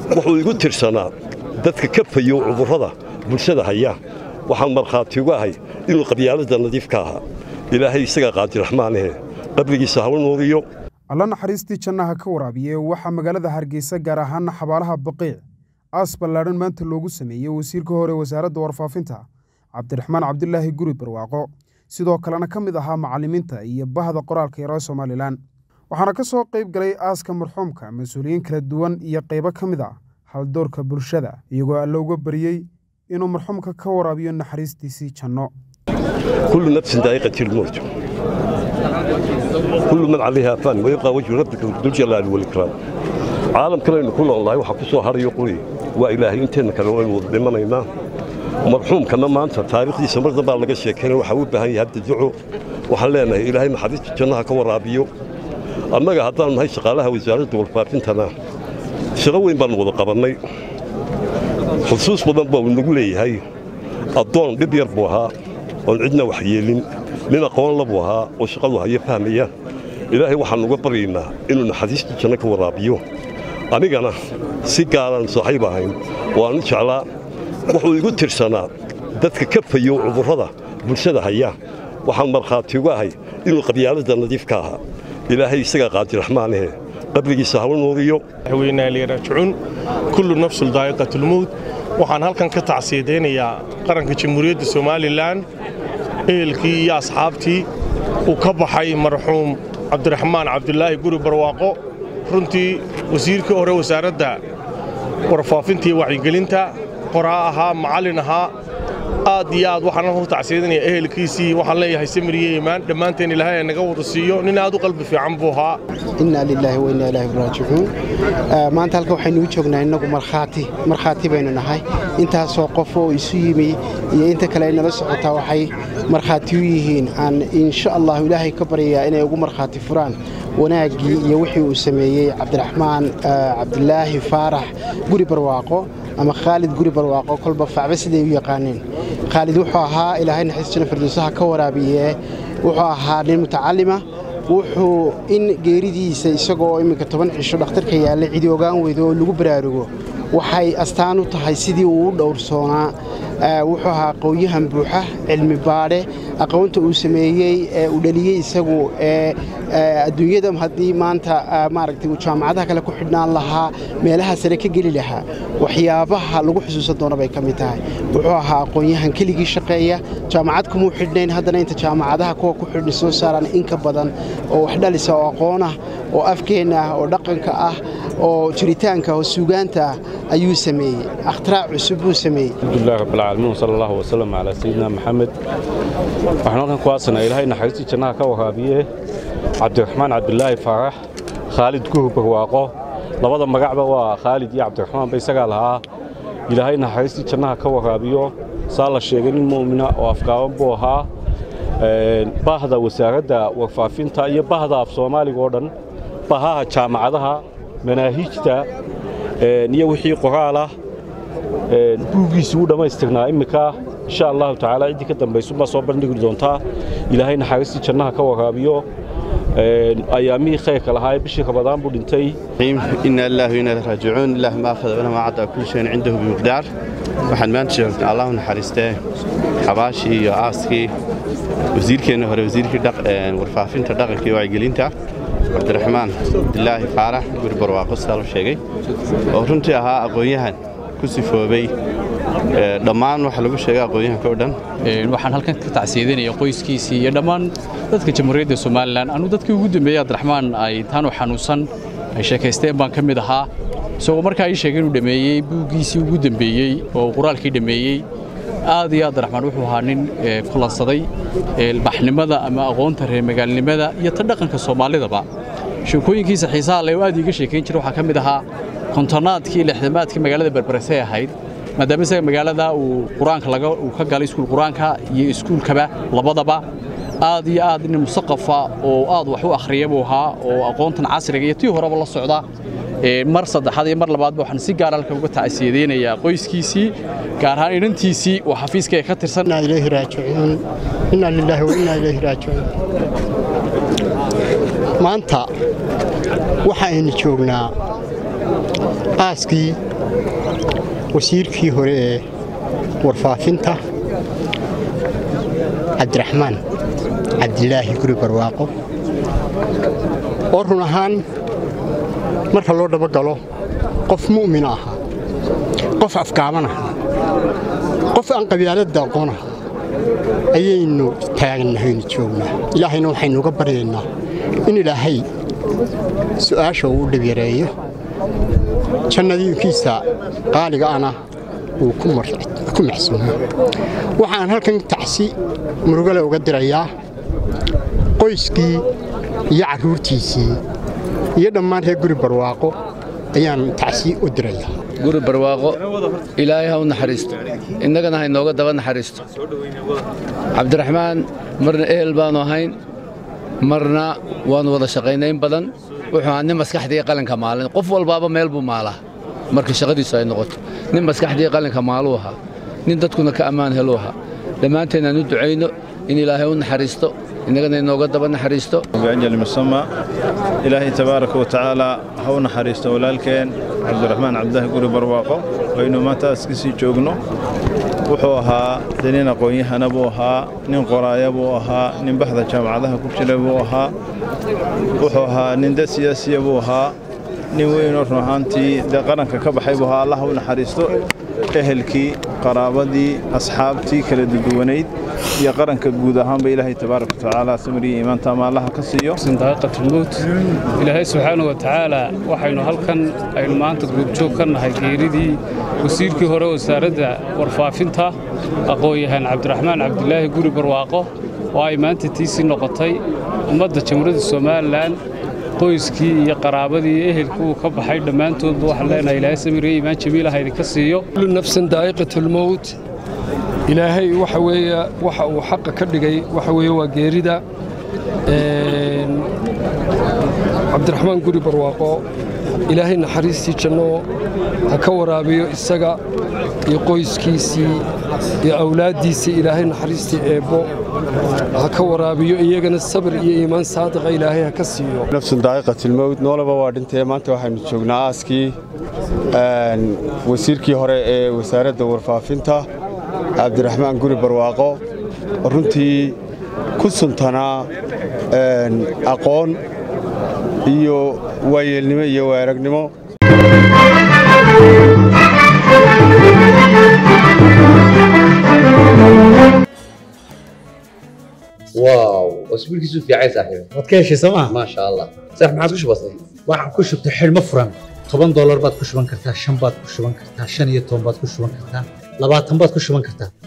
wuxuu igu tirsanaa dadka ka fayow cudurrada bulshada haya waxaan markhaati uga ahay inuu qabyaaladda nadiif ka ahaa ilaahay isagaa qaadiraxmaanahe qabrigiisa hala nuuriyo alla naxariistii jannaha ka waraabiye waxaa magaalada hargeysa gaar ahaana xabaalaha baqiic aas ballaadhan maanta loogu sameeyey wasiirka hore wasaaradda warfaafinta cabdiraxmaan cabdilaahi guri barwaaqo sidoo kalena ka mid ahaa macallimiinta iyo bahda qoraalka yaroo somalilan waxaana ka soo qayb galay aaska marxuumka mas-uuliyiin kala duwan iyo qaybo ka mid ah haldoorka bulshada iyagoo alla uga baryey inuu marxuumka ka waraabiyo naxariistiisii janno kullu nafsin daa'iqati lmowt kullu man calayha faan wayabqaa wajhu rabbika duljalaali walikraam caalamkanaynu ku noolnahay waxaa ku soo harayo quri waa ilaahay inteenna kale waynu wada dhimanaynaa marxuumkana maanta taariikhdiisa mar dambaa laga sheekaynaya waxaa u baahan yahay hadda duco waxaan leenahay ilaahay naxariista jannaha ka waraabiyo annaga haddaan nahay shaqaalaha wasaaradda warfaafintana shaqo weyn baannu wada qabannay xusuus badan baa uu nagu leeyahay addoon dhib yar buu ahaa oon cidna wax yeelin nin aqoon labuu ahaa oo shaqadu hayo fahmaya ilaahay waxaan uga baryaynaa inuu naxariista janno ka waraabiyo anigana si gaaraan saaxiib ahayn waanu jeclaa wuxuu igu tirsanaa dadka ka fayow cudurrada bulshada haya waxaan markhaati uga ahay inuu qabyaaladda nadiif ka ahaa ilaahay isagaa qaadiraxmaanahe qabrigiisa hala nuuriyo weynaaliyraajicuun kullu nafsul daa'iqatulmowt waxaan halkan ka tacsiyadaynayaa qaranka jamhuuriyadda somalilan ehelkii iyo asxaabtii uu ka baxay marxuum cabdiraxmaan cabdulaahi guri barwaaqo runtii wasiirkii hore wasaaradda warfaafinta iyo wacyigelinta qoraa ahaa macallin ahaa aad iyo aad waxaan halkan ku tacsiyadinaya ehelkiisii waxaan leeyahay samiriye imaan dhammaanteen ilaahay naga wada siiyo nin aad u qalbi fiican buu ahaa innaa lilaahi wa innaa ilaahi raajicuun maanta halkan waxaynu u joognaa innagu markhaati markhaati baynu nahay intaasoo qof oo isu yimi iyo inta kale ay nala socotaa waxay markhaati u yihiin aan insha allahu ilaahay ka baryayaa inay ugu markhaati furaan wanaaggii iyo wixii uu sameeyey cabdiraxmaan cabdilaahi faarax guri barwaaqo ama khaalid guri barwaaqo kolba facba siday u yaqaaneen khaalid wuxuu ahaa ilaahay naxiis jana firdowsaha ka waraabiye wuxuu ahaa nin mutacallima wuxuu in geeridiisa isagoo imminka toban cisho dhakhtarka yaallay cidi ogaan weydo oo lagu baraarugo waxay astaan u tahay sidii uu u dhowrsoonaa wuxuu ahaa aqoonyahan buuxa cilmi baadhe aqoonta uu sameeyey ee uu dhaliyey isagu ee adduunyada haddii maanta maaragtay uu jaamacadaha kale ku xidhnaan lahaa meelaha sare ka geli lahaa waxyaabaha lagu xusuusan doono bay ka mid tahay wuxuu ahaa aqoonyahan keligii shaqeeya jaamacad kumuu xidhnayn haddana inta jaamacadaha kuwa ku xidhna soo saaraan in ka badan oo wax dhalisa oo aqoon ah oo afkeenna ah oo dhaqanka ah oo jiritaanka oo suugaanta ah ayuu sameeyey akhtiraac cusub buu sameeyey alxamdulilah rabbilcaalamiin wasala allahu wasalam calaa sayidina maxamed waxaan halkan ku aasanaa ilaahay naxariistii jannaha ka waraabiye cabdiraxmaan cabdilaahi faarax khaalid guhur barwaaqo labada magacba waa khaalid iyo cabdiraxmaan ba isagaa lahaa ilaahay naxariistii jannaha ka waraabiyo saa la sheegay nin mu'mina oo afgaaban buu ahaa bahda wasaaradda warfaafinta iyo bahda af soomaaliga oo dhan bahaha jaamacadaha manaahiijta iyo wixii qoraalah buuggiisii u dhammaystirnaa imminka insha allahu tacaala ciddii ka dambaysunbaa soo bandhigi doontaa ilaahay naxariistii jannaha ka waraabiyo ayaamihii khayrka lahaa ee bishii rabadaan buu dhintay ina lillahi wa inna ilaihi raajicuun ilaah ma akhada wala cadda kulli shayin cindahu bimiqdaar waxaan maanta joognaa allahu naxariistee xabaashii iyo aaskii wasiirkeenna hore wasiirkii warfaafinta dhaqanka iyo wacyigelinta cabdiraxmaan cabdilaahi faarax guri barwaaqo sidaa loo sheegay oo runtii ahaa aqoon-yahan ku sifoobay dhammaan waxa lagu sheegay aqoon-yahanka o dhan waxaan halkan ka tacsiyadanaya qoyskiisii iyo dhammaan dadka jamhuuriyadda somalilan anuu dadkii ugu dambeeyey cabdiraxmaan ay intaanu xanuunsan ay sheekaysteen baan ka mid ahaa isagoo markaa ii sheegay inuu dhammeeyey buuggiisii ugu dambeeyey oo quraalkii dhammeeyey aad iyo aad abdiraxmaan wuxuu ahaa nin kulansaday baxnimada ama aqoonta reer magaalnimada iyo ta dhaqanka soomaalidaba sheekooyinkiisa xiisaha le oo aad iiga sheekayn jira waxaa ka mid ahaa kontonaadkii lixdamaadkii magaalada berberesay ahayd maadaama isaga magaalada uu qur-aanka laga uu ka galay iskuul qur-aanka iyo iskuulkaba labadaba aad iyo aad nin musaqafa oo aad wax u akhriya buu ahaa oo aqoontan casriga iyo tii horeba la socda mar saddexaad iyo mar labaadba waxaan si gaar halka uga tacsiyadeynayaa qoyskiisii gaar ahaan inantiisii oo xafiiska ka tirsan inaa ilaahi raajicuun inaa lilaahi wa inaa ilaahi raajicuun maanta waxa aynu joognaa aaskii wasiirkii hore ee warfaafinta cabdiraxmaan cabdilaahi guri barwaaqo oo run ahaan marka loo dabagalo qof mu'mina ahaa qof afgaaban ahaa qof aan qabyaaladda aqoon ahaa ayaynu taagnahaynu joognaa ilaahayna waxaynu uga baryaynaa in ilaahay su'aasha uu u dhibyareeyo jannadiinkiisa qaaliga ana uu ku maxsuumo waxaan halkan tacsi murugale uga dirayaa qoyskii iyo carruurtiisii iyo dhammaan reer guri barwaaqo ayaan tacsi u dirayaa guri barwaaqo ilaahay ha u naxariisto innagana ha inooga daba naxariisto cabdiraxmaan marna ehel baannu ahayn marna waannu wada shaqaynayn badan wuxuu ahaa nin maskaxdii qalinka maalin qof walbaaba meel buu maalaa marka shaqadiisu ay noqoto nin maskaxdii qalinka maaluu ahaa nin dadkuna ka ammaan heluu ahaa dhammaanteen aan u ducayno in ilaahay u naxariisto innagana inooga daba naxariisto بأجل مسمى إلهي تبارك وتعالى هو نحريست ولالكين عبد الرحمن عبد الله قري برواقو وإنه ما تاسكسي جوجنو wuxuu ahaa de nin aqoon-yahana buu ahaa nin qoraaya buu ahaa nin baxda jaamacadaha ku jira buu ahaa wuxuu ahaa nin dad siyaasiya buu ahaa nin weynoo run ahaantii dee qaranka ka baxay buu ahaa allah u naxariisto ehelkii qaraabadii asxaabtii kala duduwanayd iyo qaranka guud ahaanba ilaahay tabaaraka watacaala samiriyo iimaanta ama allaha ka siiyo daaqatulmowt ilaahay subxaana wa tacaala waxaynu halkan aynu maanta goobjoog ka nahay geeridii wasiirkii hore wasaaradda warfaafinta aqoon-yahaan cabdiraxmaan cabdilaahi guri barwaaqo oo ay maanta tiisii noqotay ummadda jamhuuriyadda somalilan qoyskii iyo qaraabadii iyo ehelkii uu ka baxay dhammaantoodba waxaan leenahay ilaahay samiriyo iimaan jamiilah idinka siiyo kullu nafsin daa'iqatulmowt ilaahay waxa weeye waxa uu xaqa ka dhigay waxa weeye waa geerida cabdiraxmaan guri barwaaqo ilaahay naxariistii janno ha ka waraabiyo isaga iyo qoyskiisii iyo awlaaddiisii ilaahay naxariistii eebbo ha ka waraabiyo iyagana sabir iyo iimaan saadiqa ilaahay ha ka siiyo nafsun daa'iqatilmowt noolaba waa dhintee maanta waxaynu joognaa aaskii wasiirkii hore ee wasaaradda warfaafinta cabdiraxmaan guri barwaaqo runtii ku suntanaa aqoon iyo waayeelnimo iyo waaragnimo واو اسبوع كيسو في عايز صاحبي waad ka heshay sooma ما شاء الله صح ما عادش بسيط waxaan ku shubtay xidhmo furan toban doolar baad ku shuban kartaa shan baad ku shuban kartaa shan iyo toban baad ku shuban kartaa labaatan baad ku shuban kartaa